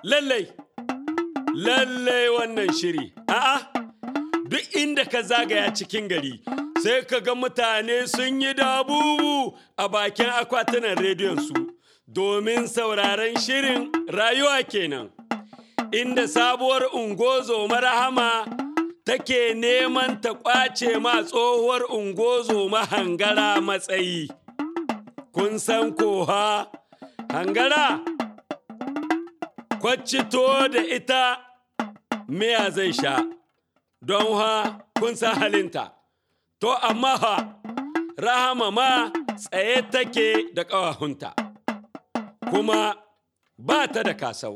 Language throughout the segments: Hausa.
lallai lallai wannan shiri a'a duk inda ka zagaya cikin gari sai ka ga mutane sun yi dabubu a bakin akwatunan rediyon su domin sauraron shirin rayuwa kenan inda sabuwar ungozo marahama take neman ta kwace ma tsohuwar ungozo mahangara matsayi kun san koha hangara kwaccito da ita miya zai sha don ha kun san halinta to amma ha rahama ma tsaye take da ƙawahunta kuma ba ta da kasau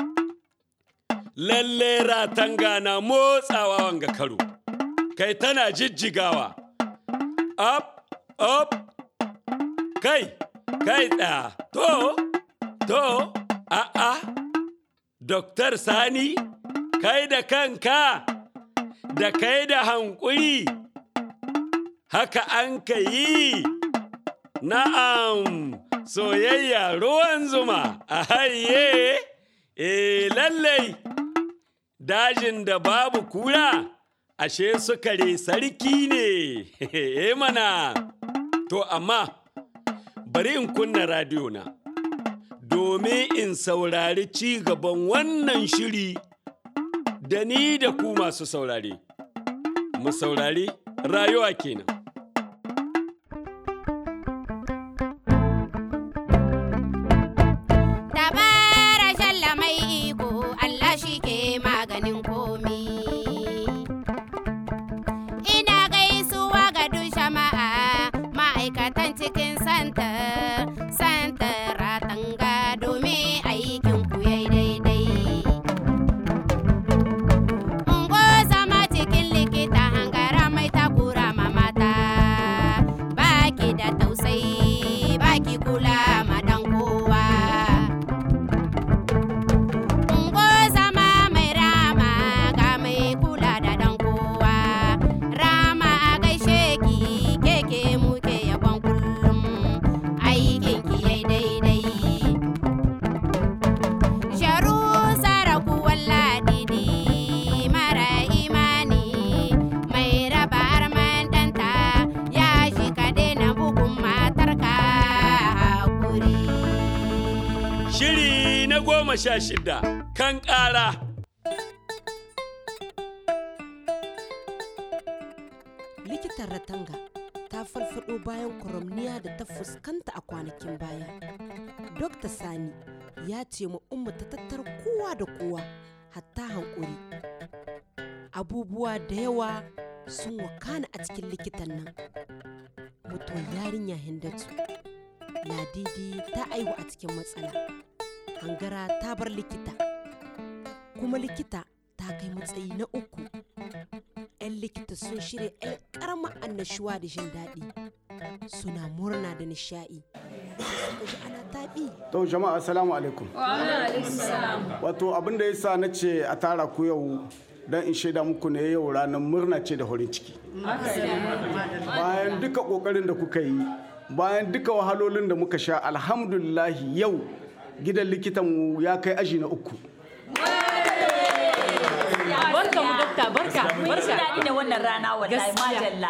lalle ratanga na motsawa wanga karo kai tana jijjigawa up up kai kai tsaya to to a'a Doktar Sani, kai da kanka, da kai da hankuri, haka an ka yi, na'am, soyayya ruwan zuma, a haye, e lallai, dajin da babu kura, ashe sukare sarki ne, e mana, to amma, bari in kunna radiyo na. domin in saurari ci gaban wannan shiri da ni da ku masu saurare. Mu saurari rayuwa kenan. Dabara shalla mai iko Allah shi ke maganin komi. Ina gaisuwa ga duk jama'a ma'aikatan cikin santar, santar ratanga domin aikin ku yayi daidai. Ungo zama cikin likita hangara mai takura ma mata, baki da tausayi, baki kula ma dan kowa. Ungo zama mai rama ga mai kula da dan kowa. Rama a gaishe ki keke muke yabon kullum aikin ki yai daidai. Sharu saraku walladidi mara imani mai raba arman ɗanta ya shi ka daina bugun matarka hakuri. Shiri na goma sha shida kan ƙara. likitan ratanga ta farfado bayan kwaramniya da ta fuskanta a kwanakin baya dokta sani ya ce ma umma ta tattar kowa da kowa hatta hankuri abubuwa da yawa sun wakana a cikin likitan nan mutuwar yarinya hindatu ladidi ta aihu a cikin matsala hangara ta bar likita kuma likita ta kai matsayi na uku 'yan likita sun shirya 'yan karamar annashuwa da jin daɗi suna murna da nishaɗi suka ji ana taɓi To jama'a assalamu alaikum. Wato abin da yasa na ce a tara ku yau don in shaida muku ne yau ranar murna ce da horin ciki. Bayan duka kokarin da kuka yi, bayan duka wahalolin da muka sha alhamdulillahi yau gidan likitanmu ya kai aji na uku. Barka mu dokta barka Mun ji barka. daɗi da wannan rana wallahi Gaskiya. majalla.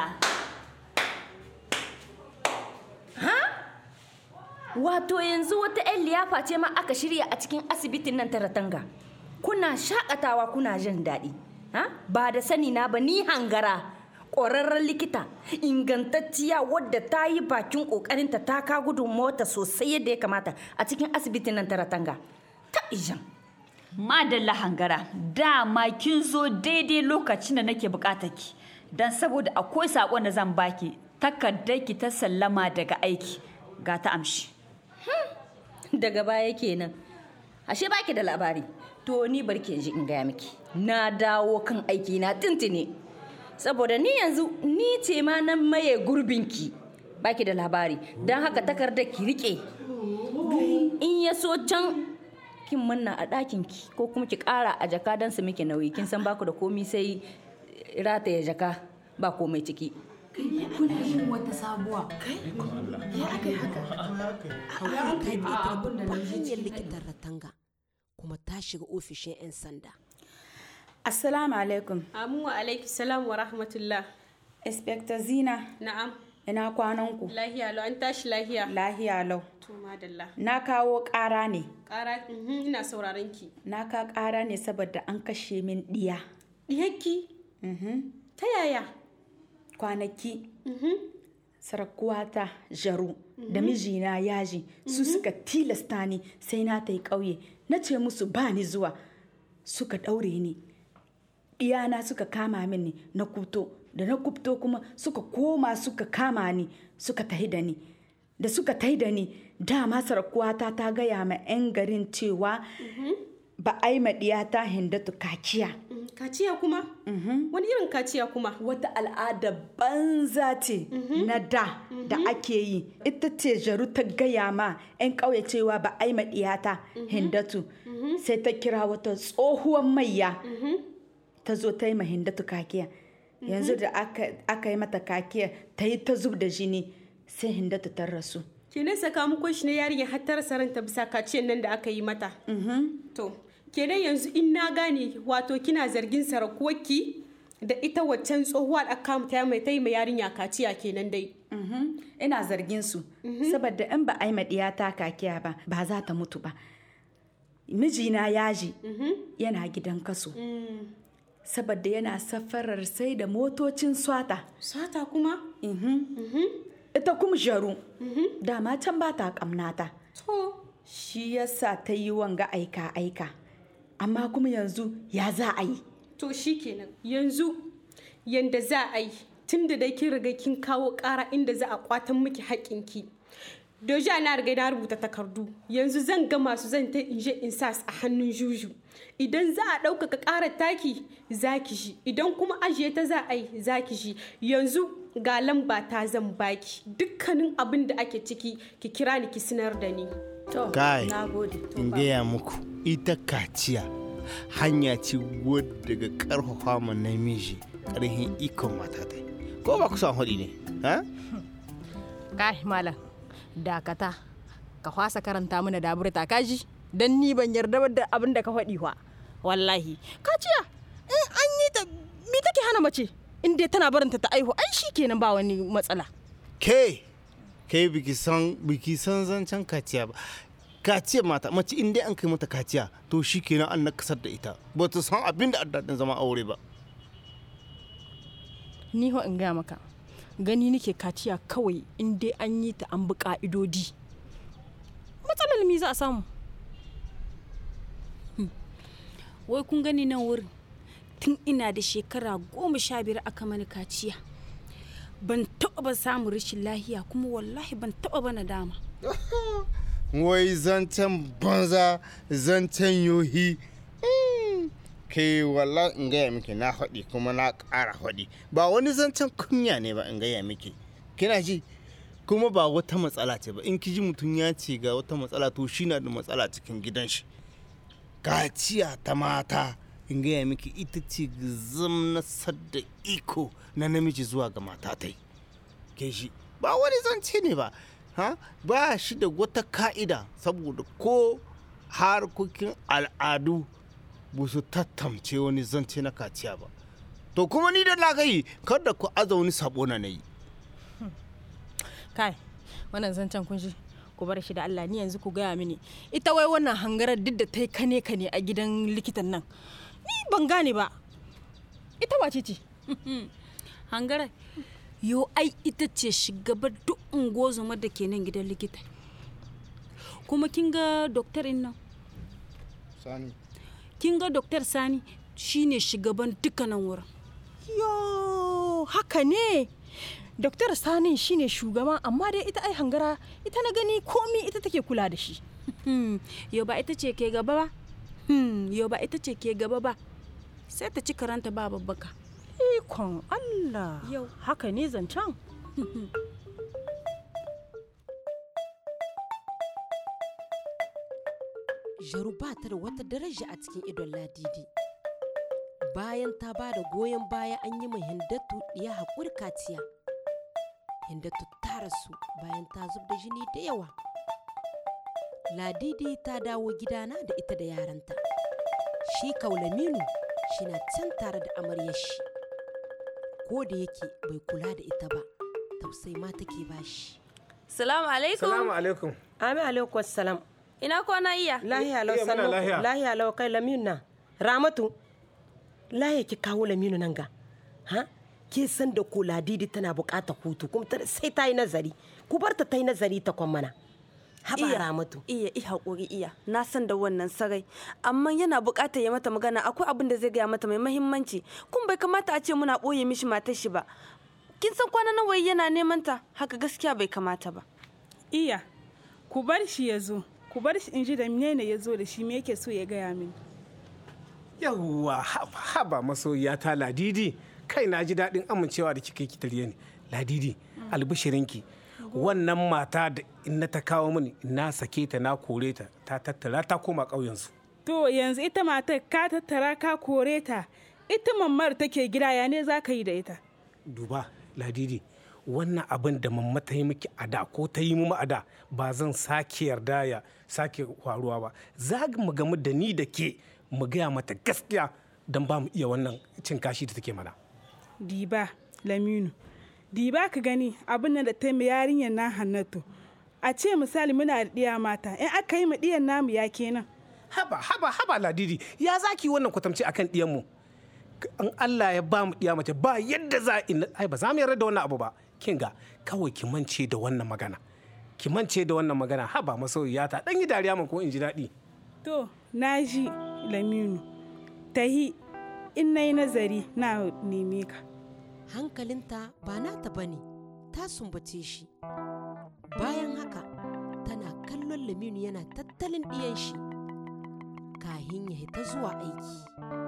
Wato yanzu wata 'yan liyafa ce ma aka shirya a cikin asibitin nan ta Ratanga. Kuna shakatawa kuna jin daɗi. Ha? Ba da sani na ba ni hangara. Ƙwararren likita ingantacciya wadda ta yi bakin ƙoƙarinta ta ka gudun mota sosai yadda ya kamata a cikin asibitin nan ta Ratanga. Ta ijan. Madalla hangara, dama kin zo daidai lokacin da nake bukatar ki. Dan saboda akwai saƙon da zan baki, takardar ki ta sallama daga aiki. Ga ta amshi. daga baya kenan ashe baki da labari to ni barke ji in gaya miki na dawo kan aiki na tintini saboda ni yanzu ni ce ma nan maye gurbinki baki da labari don haka takardar ki rike in ya so can kin manna a ɗakin ki ko kuma ki ƙara a jaka don su miki nauyi kin san baku da komi sai rataya jaka ba komai ciki kuna yin wata sabuwa hanyar likitan ratanga kuma ta shiga ofishin 'yan sanda Assalamu alaikum. Amu wa alaiki salam wa rahmatullah. Inspector Zina, Na'am. ina kwananku. Lahiya lau an tashi lahiya. Lahiya lau. To madalla. Na kawo ƙara ne. Ƙara mhm, ina sauraron ki. Na ka ƙara ne saboda an kashe min ɗiya. Diyakki. Ta yaya? Kwanaki. Sarakuwata Jaru da mijina yaji su suka tilasta ni sai na ta yi ƙauye. Na ce musu ba ni zuwa. Suka ɗaure ni. Iyana suka kama mini na kuto. Da na kubto kuma suka koma suka kama ni suka tahi da ni. Da suka tahi da ni dama sarakuwata ta gaya ma 'yan garin cewa ba a yi ma ɗiyata hindatu kaciya. Mm, Kaciya kuma? Wani irin kaciya kuma? wata al'ada banza ce na da da ake yi ita ce jaru ta gaya ma 'yan ƙauye cewa ba a yi maɗiyata hindatu sai ta kira wata tsohuwar mayya ta zo ta yi ma hindatu kakiya yanzu da aka aka yi mata kakiya ta yi ta zub da jini sai hindatu ta rasu Kenan sakamakon shi ne yarinya har ta rasa ranta bisa kaciyan nan da aka yi mata. To, kenan yanzu in na gane wato kina zargin sarakuwarki da ita waccan tsohuwa da aka ta mai ta yi ma yarinya kaciya kenan dai. Mhm. ina zargin su saboda in ba a yi maɗiyata kakiya ba ba za ta mutu ba mijina yaji yana gidan kaso saboda yana safarar sai da motocin swata Sata kuma? ita kuma jaru dama can ba ta kamnata To, shi yasa ta yi wanga aika aika amma kuma yanzu ya za a yi to shi kenan yanzu yanda za a yi tun da dai kin riga kin kawo ƙara inda za a kwatan miki haƙƙinki. Doja na riga na rubuta takardu yanzu zan ga masu zan ta in je in sa su a hannun juju idan za a ɗaukaka ƙarar taki za ki shi idan kuma ajiye ta za a yi za ki shi yanzu ga lamba ta zan baki dukkanin abin da ake ciki ki kira ni ki sanar da ni. to Kai, na gode in gaya muku ita kaciya hanya ce wadda daga karfafa ma namiji karhin ikon matatai ko ba ku san hudi ne ha kai malam dakata ka fasa karanta mana daburta kaji dan ni ban yarda ba da abin da ka faɗi wa wallahi kaciya in an yi ta me take hana mace in dai tana barinta ta aihu ai kenan ba wani matsala ke ke biki san biki san zancen kaciya ba kaciya mata mace in dai an kai mata kaciya to shi kenan an nakasar da ita ba ta san abin da addadin zama aure ba ni ho in gaya maka gani nake kaciya kawai in dai an yi ta an bi ka'idodi matsalar mi za a samu wai kun gani nan wurin tun ina da shekara goma sha biyar aka mani kaciya ban taɓa ba samun rashin lahiya kuma wallahi ban taɓa ba nadama wai zancen banza zancen yohi Mm, kai walla in gaya miki na faɗi kuma na ƙara faɗi ba wani zancen kunya ne ba in gaya miki kina ji kuma ba wata matsala ce ba in kiji mutum ya ce ga wata matsala to shi na da matsala cikin gidan shi kaciya ta mata in gaya miki ita ce zamnasar da iko na namiji zuwa ga matatai ke shi ba wani zance ne ba ha ba shi da wata ka'ida saboda ko harkokin al'adu ba su tattamce wani zance na kaciya ba to kuma ni da na gai kada ku aza wani sabo na yi kai wannan zancen kun shi ku bar shi da Allah ni yanzu ku gaya mini ita wai wannan hangarar duk da ta yi kane kane a gidan likitan nan ni ban gane ba ita wace ce hangara yo ai ita ce shugabar duk ungozoma da ke nan gidan likita kuma kin ga doktorin nan sani kin ga doktor sani shine shugaban dukkanin wurin yo haka ne Dr. Sani shine shugaba amma dai ita ai hangara ita na gani komi ita take kula da shi. yo ba ita ce ke gaba ba? Hmm, yo ba ita ce ke gaba ba. Sai ta ci karanta ba babbaka. Ikon Allah. Yau. Haka ne zancen. Jaru ba ta da wata daraja a cikin idon ladidi. Bayan ta ba da goyon baya an yi mai hindatu ɗiya haƙuri kaciya. Hindatu ta rasu bayan ta zub da jini da yawa. ladidi ta dawo gidana da ita da yaranta shi kaulaminu shi na can tare da amaryar shi ko da yake bai kula da ita ba tausai ma take bashi Salamu alaikum. Salamu alaikum. Ami alaikum salam. Ina kwana iya? Lahiya lau sannu. Lahiya. Lahiya lau kai Laminu na. Ramatu. Lahiya ki kawo Laminu nan ga. Ha? Ke san da ko Ladidi tana buƙatar hutu kuma sai ta yi nazari. Ku bar ta ta yi nazari ta kwan mana. Haba Iya, Ramatu. Iya, i haƙuri iya. Na san da wannan sarai. Amma yana buƙatar ya mata magana akwai abin da zai gaya mata mai mahimmanci. Kun bai kamata a ce muna ɓoye mishi matar shi ba. Kin san kwana nawa yana neman ta? Haka gaskiya bai kamata ba. Iya, ku bar shi ya zo. Ku bar shi in ji da menene ya zo da shi me yake so ya gaya mini. Yawwa haba haba masoyiya ta ladidi kai na ji daɗin amincewa da kika yi ki tarye ni. Ladidi albishirinki wannan mata da inna ta kawo mini na sake ta na kore ta ta tattara ta koma ƙauyensu. To yanzu ita matar ka tattara ka kore ta. Ita mammar take gida ya ne za ka yi da ita. Duba ladidi wannan abin da mamma ta yi miki a da ko ta yi mu a da ba zan sake yarda ya sake faruwa ba za mu gamu da ni da ke mu gaya mata gaskiya don ba mu iya wannan cin kashi da take mana Diba, Laminu. Diba ka gani abin nan da ta yi yarinyar na Hannatu. A ce misali muna da ɗiya mata, in aka yi ma ɗiyan namu ya kenan. haba haba haba ladidi ya zaki wannan kwatamci akan ɗiyanmu an Allah ya ba mu ɗiya mace ba yadda za a ai ba za mu yarda da wannan abu ba kin ga kawai ki mance da wannan magana ki mance da wannan magana haba masoyiyata dan yi dariya man ko in ji daɗi To, na ji Laminu. Tahi, in na yi nazari na neme ka. hankalinta ba nata ba ne ta sumbace shi bayan haka tana kallon laminu yana tattalin ɗiyan shi kahin ya hita zuwa aiki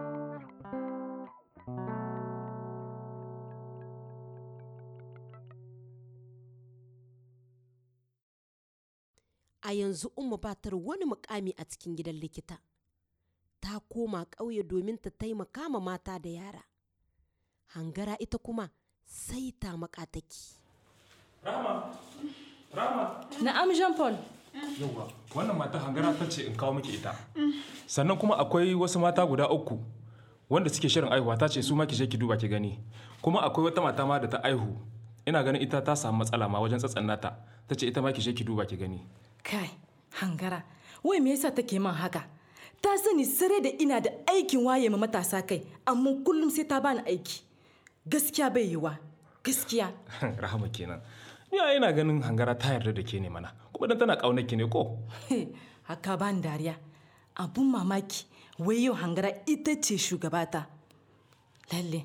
a yanzu umma ba ta da wani mukami a cikin gidan likita ta koma ƙauye domin ta taimaka ma mata da yara hangara ita kuma sai ta makataki. Rama, Rama. Na'am Jean Paul. Yauwa, wannan mata hangara ta ce in kawo miki ita. Sannan kuma akwai wasu mata guda uku wanda suke shirin aihuwa ta ce su ma ki je ki duba ki gani. Kuma akwai wata mata ma da ta aihu. Ina ganin ita ta samu matsala ma wajen tsatsan nata. Ta ce ita ma ki je ki duba ki gani. Kai, hangara, wai me yasa take man haka? Ta sani sare da ina da aikin waye ma matasa kai, amma kullum sai ta bani aiki. Gaskiya bai yiwa, gaskiya. Rahama kenan. Ni a ina ganin hangara ta yarda da ke ne mana. Kuma dan tana kaunar ki ne ko? haka ban dariya. Abun mamaki, wai yau hangara ita ce shugabata. Lalle.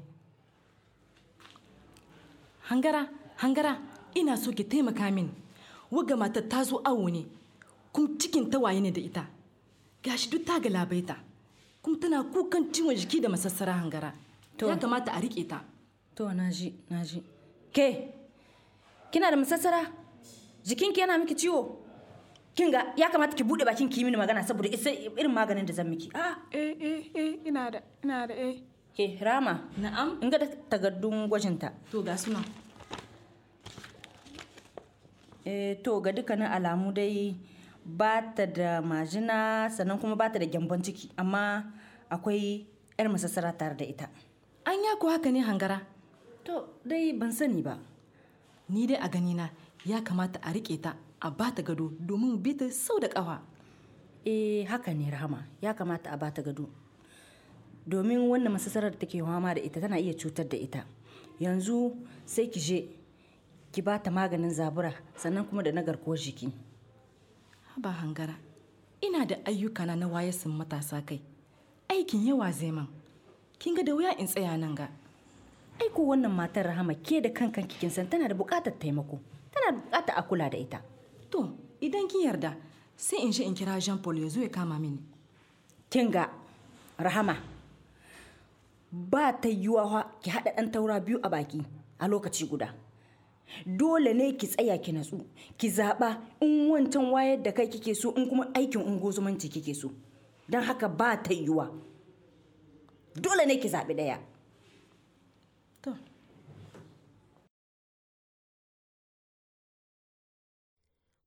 Hangara, hangara, ina so ki taimaka min. Waga mata ta zo awo ne, kuma cikin tawaye ne da ita. Gashi duk ta galabaita. Kuma tana kukan ciwon jiki da masassara hangara. Ya kamata a riƙe ta. To na ji, na ji. Ke, kina da masassara? Jikinki yana miki ciwo? Kin ga ya kamata ki bude bakin ki yi mini magana saboda isa irin maganin da zan miki. Ah, eh eh eh ina da ina da eh. Ke Rama, na'am. In ga da takardun gwajinta. To ga suna. Eh to ga dukkanin alamu dai ba ta da majina sannan kuma ba ta da gyambon ciki amma akwai 'yar masassara tare da ita. An ya ko haka ne hangara? To dai ban sani ba. Ni dai a ganina ya kamata a riƙe ta a ba ta gado domin bi ta sau da ƙafa. Eh haka ne Rahama ya kamata a ba ta gado. Domin wannan masassarar da take fama da ita tana iya cutar da ita. Yanzu sai ki je ki ba ta maganin zabura sannan kuma da na garkuwar jiki. Ba hangara, ina da ayyukana na wayasin matasa kai. Aikin yawa zai man. Kin ga da wuya in tsaya nan ga. Aiko wannan matar Rahama ke da kankan kin san tana da buƙatar taimako. Tana da buƙatar a kula da ita. To, idan kin yarda, sai in shi in kira Jean Paul ya zo ya kama mini. Kin ga Rahama ba ta yiwuwa ki haɗa ɗan taura biyu a baki a lokaci guda. Dole ne ki tsaya ki natsu, ki zaɓa in wancan wayar da kai kike so in kuma aikin ungozumanci kike so. Don haka ba ta yiwuwa. Dole ne ki zaɓi ɗaya.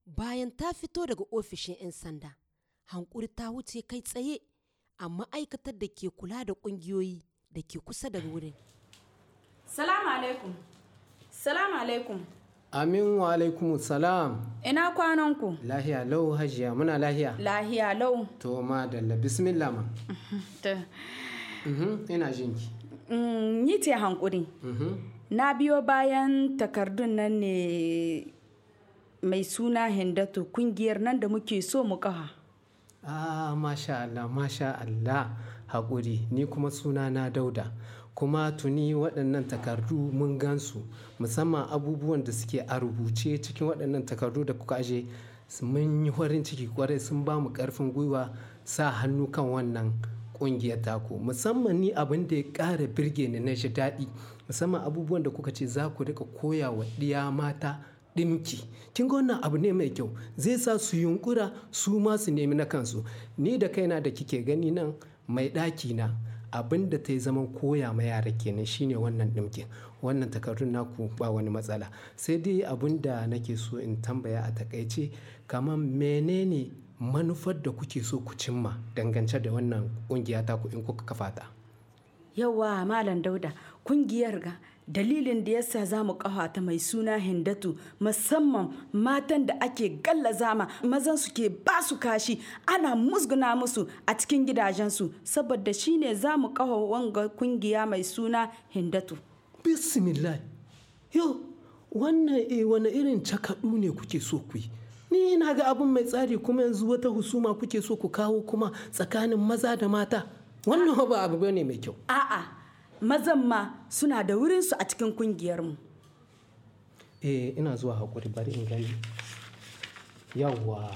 bayan ta fito daga ofishin 'yan sanda hankuri ta wuce kai tsaye a ma'aikatar da ke kula da ƙungiyoyi da ke kusa da wurin salamu alaikum salamu alaikum Amin wa alaikum salam. ina kwanan ku Lahiya lau hajiya muna lahiya. lahiya lau To ma dalla bismillah ma. Ta- Mhm, ina jinki. Mm, ni ce hankuri Mhm. na biyo bayan takardun nan ne mai suna hindatu kungiyar nan da muke so mu kaha Ah, masha Allah, masha Allah. Haƙuri, ni kuma suna na dauda. Kuma tuni waɗannan takardu mun gansu musamman abubuwan da suke a rubuce cikin waɗannan takardu da kuka aje mun yi farin ciki kwarai sun ba mu ƙarfin gwiwa sa hannu kan wannan ƙungiyar taku musamman ni abin da ya ƙara birge ni na shi daɗi musamman abubuwan da kuka ce za ku rika koya wa ɗiya mata ɗinki kin ga wannan abu ne mai kyau zai sa su yunkura su ma su nemi na kansu ni da kaina da kike gani nan mai ɗaki na abin da ta yi zaman koya ma yara kenan shine wannan ɗinkin wannan takardun naku ba wani matsala sai dai abin da nake so in tambaya a takaice kamar menene manufar da kuke so ku cimma dangance da wannan ƙungiya taku in kuka kafa ta yawa malam dauda kungiyar ga dalilin da yasa za mu kafa ta mai suna hindatu musamman matan da ake gallaza ma mazan su ke ba su kashi ana musguna musu a cikin gidajensu saboda shine za mu kafa wanga kungiya mai suna hindatu bismillah yau wannan eh, wani irin cakaɗu ne kuke so ku yi ni na ga abin mai tsari kuma yanzu wata husuma kuke so ku kawo kuma tsakanin maza da mata wannan ba abu ne mai kyau a'a mazan ma suna da wurinsu a cikin kungiyarmu eh ina zuwa haƙuri bari in gani yawwa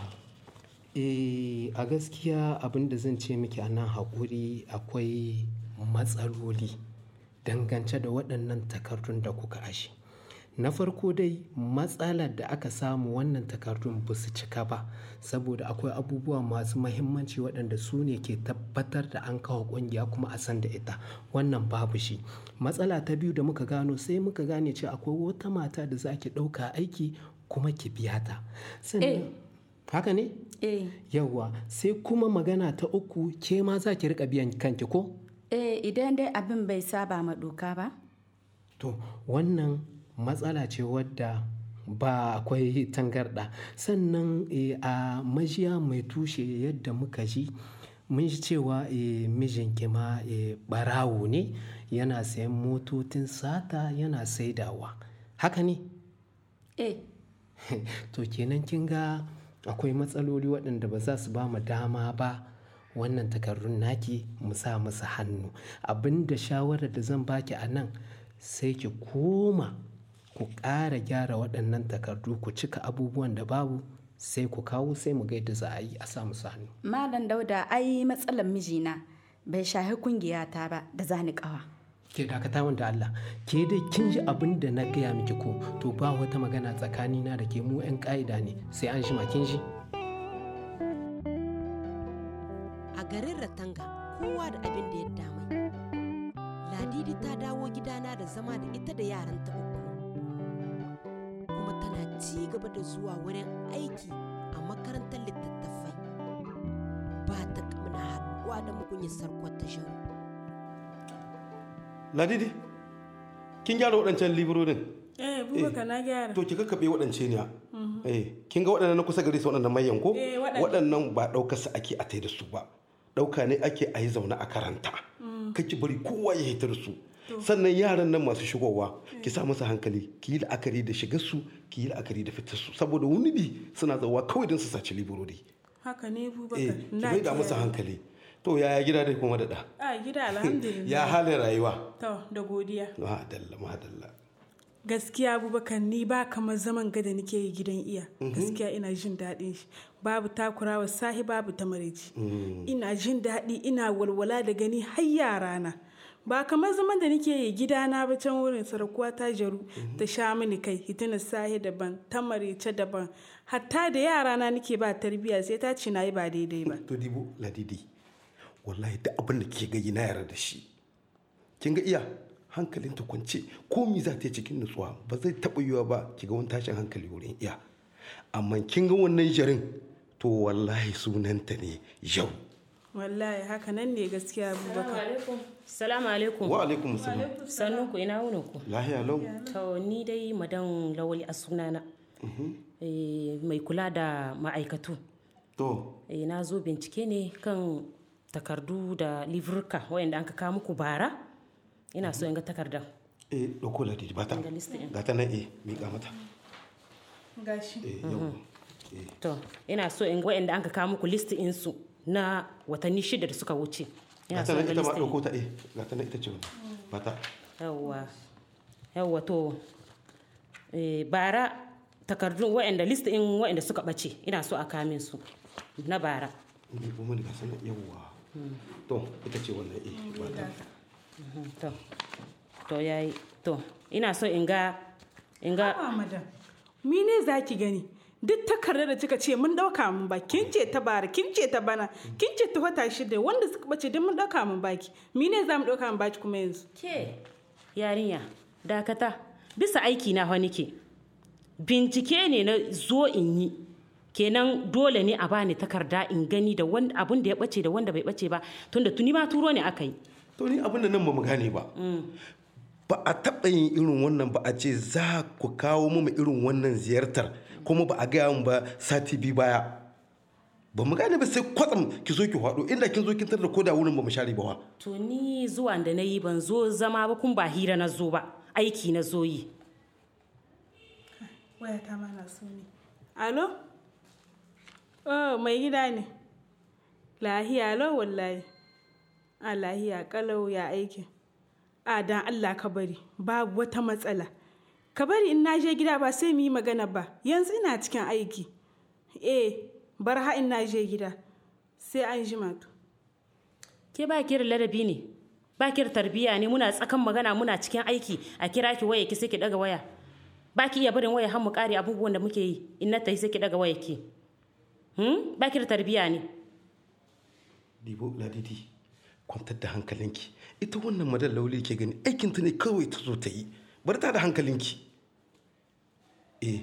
eh a gaskiya abin da zan ce miki a nan haƙuri akwai matsaloli dangance da waɗannan takardun da kuka ashe na farko dai matsalar da aka samu wannan takardun ba su cika ba saboda akwai abubuwa masu mahimmanci waɗanda su ne ke tabbatar da an kawo ƙungiya kuma a san da ita wannan babu shi matsala ta biyu da muka gano sai muka gane cewa akwai wata mata da za ki ɗauka aiki kuma ki biya ta sannan haka ne eh yawwa sai kuma magana ta uku ke ma za ki riƙa biyan kanki ko eh idan dai abin bai saba ma doka ba To wannan matsala ce wadda ba akwai tangarɗa sannan eh, a majiya mai tushe yadda muka ji mun ji cewa eh, mijinki ma eh, ɓarawo ne yana sayan motocin sata yana saidawa haka ne eh to kenan kin ga akwai matsaloli waɗanda ba za su ba mu dama ba wannan takardun naki mu sa masa hannu abinda shawarar da zan baki a nan sai ki koma ku ƙara gyara waɗannan takardu ku cika abubuwan da babu sai ku kawo sai mu ga yadda za a yi a sa musu hannu malam dauda ai matsalar mijina bai shahi kungiyata ba da zani kawa ke dakata wanda Allah ke dai kin ji abin da na gaya miki ko to ba wata magana tsakanina da ke mu 'yan ƙa'ida ne sai an shima kin ji a garin ratanga kowa da abin da ya damai ladidi ta dawo gidana da zama da ita da yaranta uku kuma tana ci gaba da zuwa wurin aiki a makarantar littattafai ba ta kamna haɗuwa da mugunyar sarkwar ta sharu ladidi kin gyara waɗancan liburorin Eh, Bubakar na gyara. to ki kakkaɓe waɗance ne eh kin ga waɗannan na kusa gari su waɗannan mayan ko Eh, waɗannan. waɗannan ba ɗaukar su ake a tai da su ba ɗauka ne ake a yi zaune a karanta kake bari kowa ya hitar su sannan yaran nan masu shigowa ki sa musu hankali ki yi la'akari da shigar su ki yi la'akari da fitar su saboda wani bi suna zawa kawai don su saci liburori Haka ne eh Bubakar. ki mai da musu hankali to yaya gida dai kuma da da A gida alhamdulillah. ya halin rayuwa To, da godiya. madalla madalla Gaskiya Abubakar ni ba kamar zaman gada nake yi gidan iya. Gaskiya ina jin daɗin shi. Babu takurawa sahi babu ta maraici. Ina jin daɗi ina walwala da gani har yarana. Ba kamar zaman da nake yi gidana ba can wurin sarakuwa ta jaru ta sha mini kai hitina sahi daban ta maraice daban hatta da yarana nake ba tarbiyya sai ta ce na yi ba daidai ba. to dibo ladidi wallahi duk abin da kike gani na yarda da shi kin ga iya hankalin ta kwance ko mi za ta yi cikin nutsuwa ba zai taɓa yiwa ba ki ga wani tashin hankali wurin iya amma kin ga wannan jarin to wallahi sunanta ne yau wallahi haka nan ne gaskiya abubakar Salamu alaikum. wa alaikum salam Sannun ku ina wunin ku. lahiya lau To ni dai madan lawali a sunana. Eh, mai kula da ma'aikatu. to Eh, na zo bincike ne kan takardu da livrika wayanda an ka kawo muku bara. Ina so in ga takardar. eh dauko ladidi bata Ga list ɗin. ga ta nan eh miƙa mata gashi eh yau To, ina so in ga wayanda an ka kawo muku list su na watanni shida da suka wuce. ga Ina ta so in nan ga ita ma list ɗin. dauko ta eh ga ta nan ita ce wannan bata yawwa yawwa to eh, bara takardun waɗanda list in waɗanda suka ɓace ina so a kamin su na bara ne kuma ga sanan yawwa to ita ce wannan eh bata Mhm, to to yayi to ina so in ga in ga A'a madam mine za ki gani duk takardar da kika ce mun dauka mun ba kin ce ta bara kin ce ta bana kin ce ta wata shida wanda suka bace duk mun dauka mun baki mine za mu dauka mun baki kuma yanzu ke yarinya dakata bisa aiki na wani ke bincike ne na zo in yi kenan dole ne a bani takarda in gani da wanda abun da ya bace da wanda bai bace ba tunda tuni ma turo ne aka yi to ni abin da nan ba mu gane ba ba a taɓa yin irin wannan ba a ce za ku kawo mu irin wannan ziyartar kuma ba a gaya mu ba sati biyu baya ba mu gane ba sai kwatsam ki zo ki faɗo inda kin zo kin tar da koda wurin ba mu share ba wa To ni zuwa da na yi ban zo zama ba kun ba hira na zo ba aiki na zo yi. waya ta ma na so ne alo oh mai gida ne lahiya alo wallahi a lahiya kalau ya aikin a dan Allah ka bari babu wata matsala ka bari in na je gida ba sai mu yi magana ba yanzu ina cikin aiki eh bar ha in na je gida sai an jima to Ke ba ki da ladabi ne? Ba ki da tarbiyya ne muna tsakan magana muna cikin aiki a kira ki waya ki sai ki daga waya. Ba ki iya barin waya har mu kare abubuwan da muke yi in na tafi sai ki daga waya ki. Hmm? Ba ki da tarbiyya ne? dibo ladidi kwantar da hankalinki ita wannan madan lauli ke gani aikinta ne kawai ta zo ta yi bar ta da hankalinki eh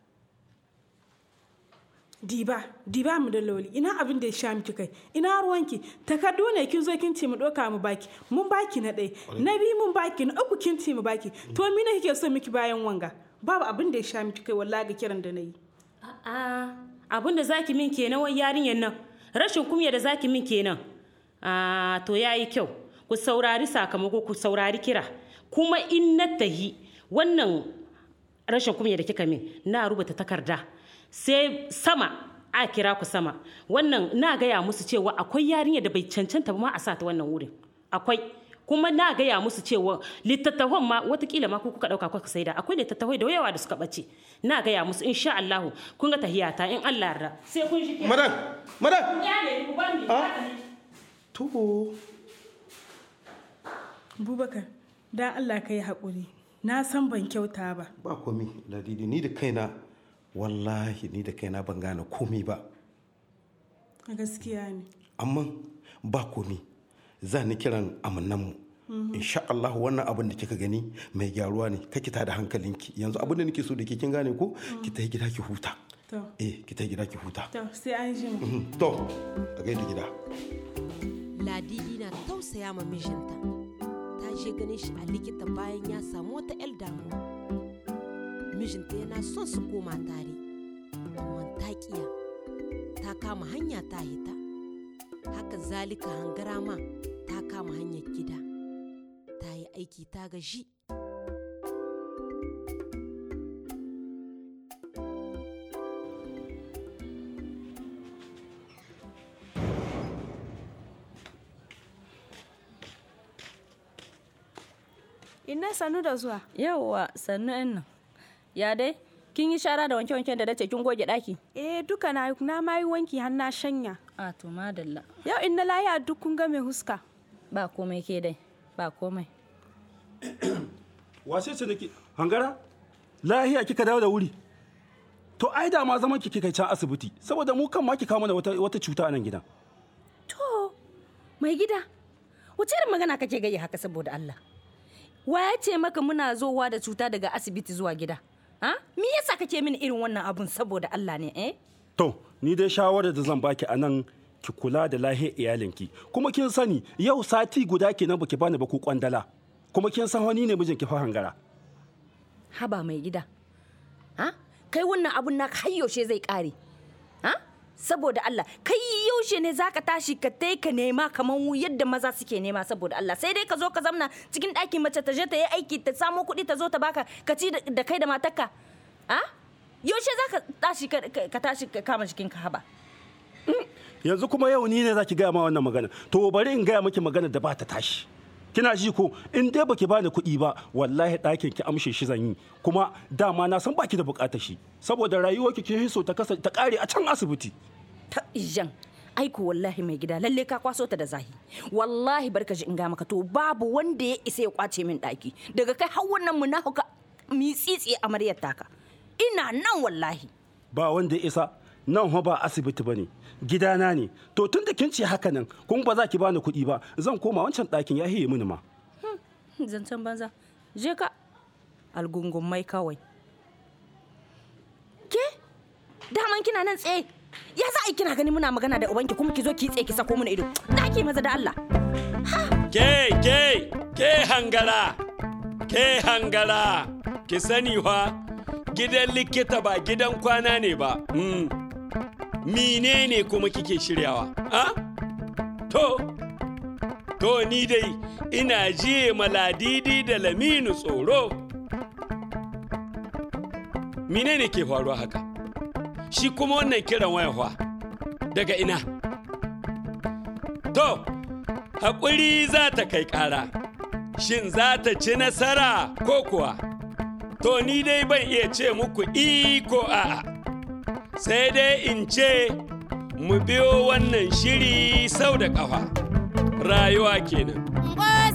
diba diba mu da loli ina abin da ya sha miki kai ina ruwanki takardu ne kin zo kin ce mu doka mu baki mun baki na ɗaya na biyu mun baki na uku kin ce mu baki to mi ne kike so miki bayan wanga babu abin da ya sha miki kai wallahi ga kiran da na yi A'a abin da zaki min kenan wai yarinyar nan rashin kumya da zaki min kenan. Ah to yayi kyau ku saurari sakamako ku saurari kira kuma in na tahi wannan rashin kumya da kika min na rubuta takarda sai sama a kira ku sama wannan na gaya musu cewa akwai yarinya da bai cancanta ba ma a sa ta wannan wurin akwai kuma na gaya musu cewa littattafan ma watakila ma ku kuka dauka kuka saida akwai littattafai da yawa da suka bace na gaya musu insha Allah kun ga tahiyata in Allah yarda sai kun shi madan madan ya ne ku bani to bubakar dan Allah ka yi haƙuri na san ban kyauta ba ba komi ladidi ni da kaina wallahi ni da kaina ban gane komi ba gaskiya ne amma ba komi za ni kiran amannanmu insha Allah wannan abin da kika gani mai gyaruwa ne kake ta da hankalinki yanzu abin da nake so da ke kin gane ko ki ta gida ki huta to eh ki ta gida ki huta to sai an jima Mhm. to a gaida gida ladidi na tausaya ma mijinta ta je ganin shi a likita bayan ya samu wata 'yar damuwa mijinta yana son su koma tare amma ta kiya ta kama hanya ta hita haka zalika hangara ma ta kama hanyar gida ta yi aiki ta gaji Ina sannu da zuwa. Yawwa sannu yan nan. Ya dai, kin yi shara da wanke-wanken da dace kin goge daki? Eh duka na na ma yi wanki har na shanya. A to madalla. Yau in na laya duk kun ga mai huska. Ba komai ke dai, ba komai. wace ce nake hangara lahiya kika dawo da wuri to ai da ma zaman ki kika can asibiti saboda mu kan ma ki kawo mana wata, wata cuta a nan gidan To, mai gida, wace irin magana kake gayi haka saboda Allah? Wa ya ce maka muna zowa da cuta daga asibiti zuwa gida? ha me yasa kake mini irin wannan abun saboda Allah ne eh to ni dai shawarar da zan baki a nan ki kula da lahiyar iyalinki kuma kin sani yau sati guda kenan baki bani ba ku kwandala kuma kin san wani ne mijinki fa hangara haba mai gida ha kai wannan abun naka har yaushe zai kare ha saboda Allah kai yaushe ne zaka tashi ka tai ka nema kaman yadda maza suke nema saboda Allah sai dai ka zo ka zamna cikin ɗakin mace ta je ta yi aiki ta samo kuɗi ta zo ta baka ka ci da kai da matarka ha yaushe zaka tashi ka tashi ka kama jikin ka haba yanzu kuma yau ni ne zaki gaya ma wannan magana to bari in gaya miki magana da ba ta tashi kina ji ko in dai baki bani kuɗi ba wallahi ɗakin ki amshe shi zan yi kuma dama na san baki da buƙatar shi saboda rayuwar ki kin so ta kasa ta ƙare a can asibiti ta ijan aiko wallahi mai gida lalle ka kwaso ta da zahi wallahi barka ji in ga maka to babu wanda ya isa ya kwace min ɗaki daga kai har wannan munafuka mitsitsi amaryar taka ina nan wallahi ba wanda ya isa nan ho ba asibiti bane gidana ne to tun da kin ce haka nan kun ba za ki bani kuɗi ba zan koma wancan ɗakin ya hiye mini ma zancen banza je ka algungun mai kawai ke daman kina nan tsaye ya za a kina gani muna magana da ubanki kuma ki zo ki tsaye ki sako mana ido ɗaki maza da Allah ke ke ke hangara ke hangara ki sani wa gidan likita ba gidan kwana ne ba menene kuma kike shiryawa a to to ni dai ina jiye maladidi da laminu tsoro menene ke faruwa haka shi kuma wannan kiran wayawa daga ina to haƙuri za ta kai ƙara shin za ta ci nasara ko kuwa to ni dai ban iya ce muku iko a'a sai dai in ce mu biyo wannan shiri sau da ƙafa rayuwa kenan.